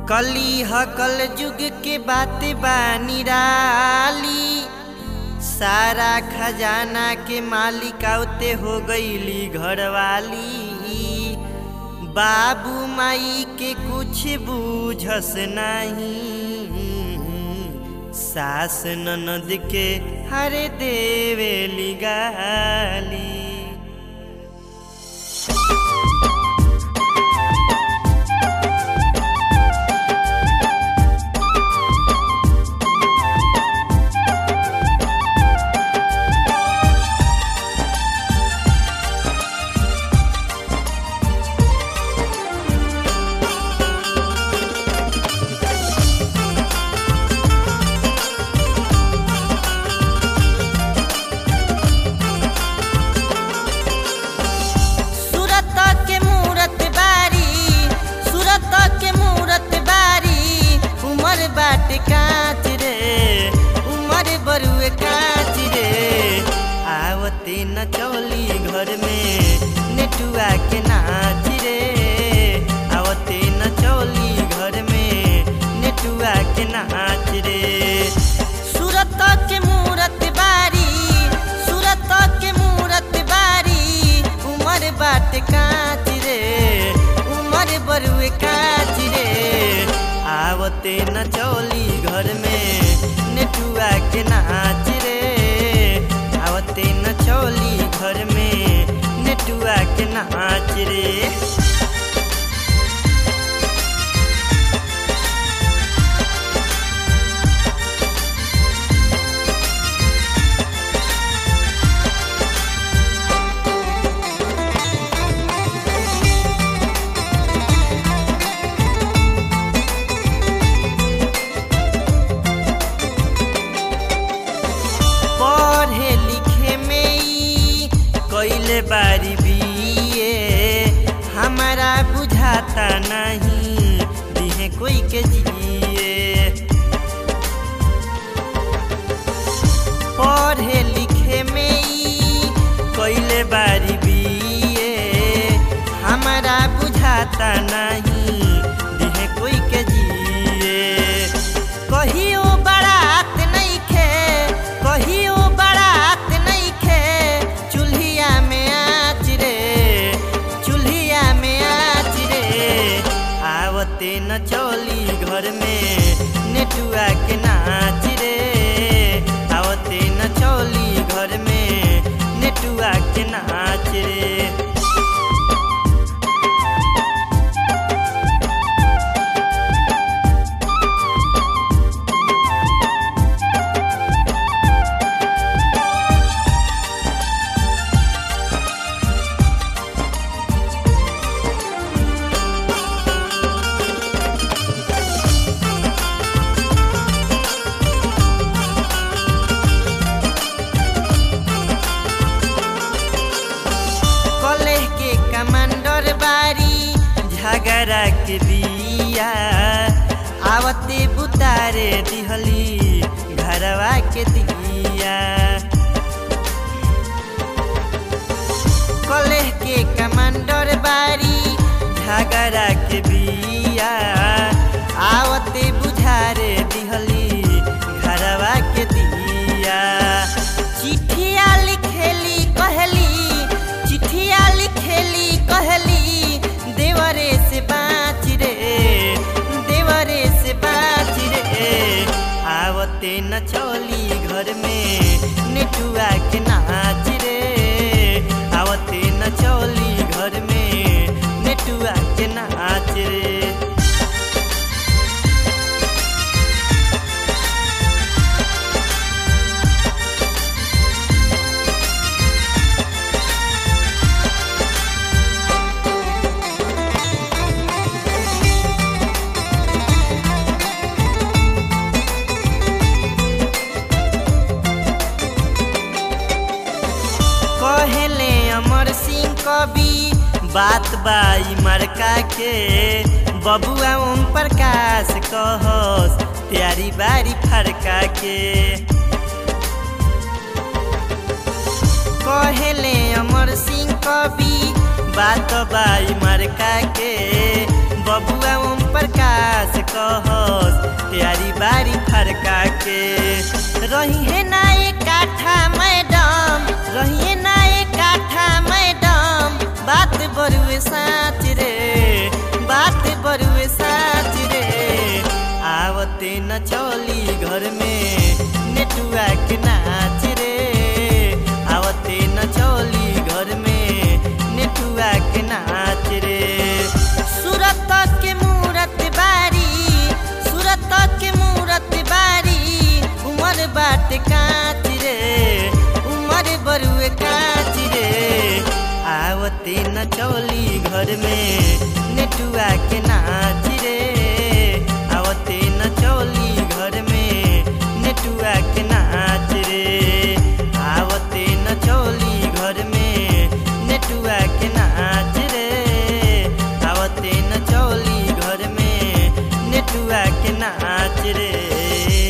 कली हकल जुग के बात बा निराली सारा खजाना के मालिक औते हो गईली घरवाली बाबू माई के कुछ बूझस नहीं सास ननद के हरे देवेली गाली सूरत के मूरत बारी सूरत के मूरत बारी उमर बाट कांच रे उमर बरुए कांच रे आवते न चौली घर में नेटुआ के नाच रे आवते न चौली घर में नेटुआ के नाच रे सूरत के मूरत बारी सूरत के मूरत बारी उमर बाट कांच रे उमर बरुए कांच रे आवते न चौली घर में नेटुआ के नाच रे आवते न चौली घर में नेटुआ के नाच रे पढ़े लिखे में ई कैले बारी बीए हमारा बुझाता नहीं दिहे कोई के जिए पढ़े लिखे में ई कैले बारी बीए हमारा बुझाता नहीं दिहे कोई के जिए कहियो बारात नहीं खे कहियो बारात नहीं खे चूल्हिया में आँच रे चूल्हिया में आँच रे आवते न चौली घर में नेटुआ के नाच रे आवते न चौली घर में नेटुआ के नाच रे कॉलेज के कमांडर बारी झगड़ा के बिया आवते बुतारे दिहली घरवा के दिया कॉलेज के कमांडर बारी झगड़ा के बिया आवते बुझारे दिहली घरवा के दिया चिठिया लिखेली कहली चिठिया लिखेली कहली देवरे से बाँच रे देवरे से बाँच रे आवते न चौली घर में नेटुआ के नाच रे आवते न चौली घर में नेटुआ के नाच रे कहले अमर सिंह कवि बात बाई मरका के बबुआ ओम प्रकाश कहस प्यारी बारी फरका के कहले अमर सिंह कवि बात बाई मरका के बबुआ ओम प्रकाश कहस तैयारी बारी फरका के रही है ना एक काठा मैडम रही है ना एक काठा मैडम बात बरुए साच रे बात बरुए साच रे आवते न चली घर में नेटुआ के नाच रे आवते न चली घर में नेटुआ के नाच रे सूरत के मूरत बारी सूरत के मूरत बारी उमर बाट काच रे उमर बरुए काच रे आवते न चली घर में नेटुआ के नाच रे आवते न चली घर में नेटुआ के नाच रे आवते न चली घर में नेटुआ के नाच रे आवते न चली घर में नेटुआ के नाच रे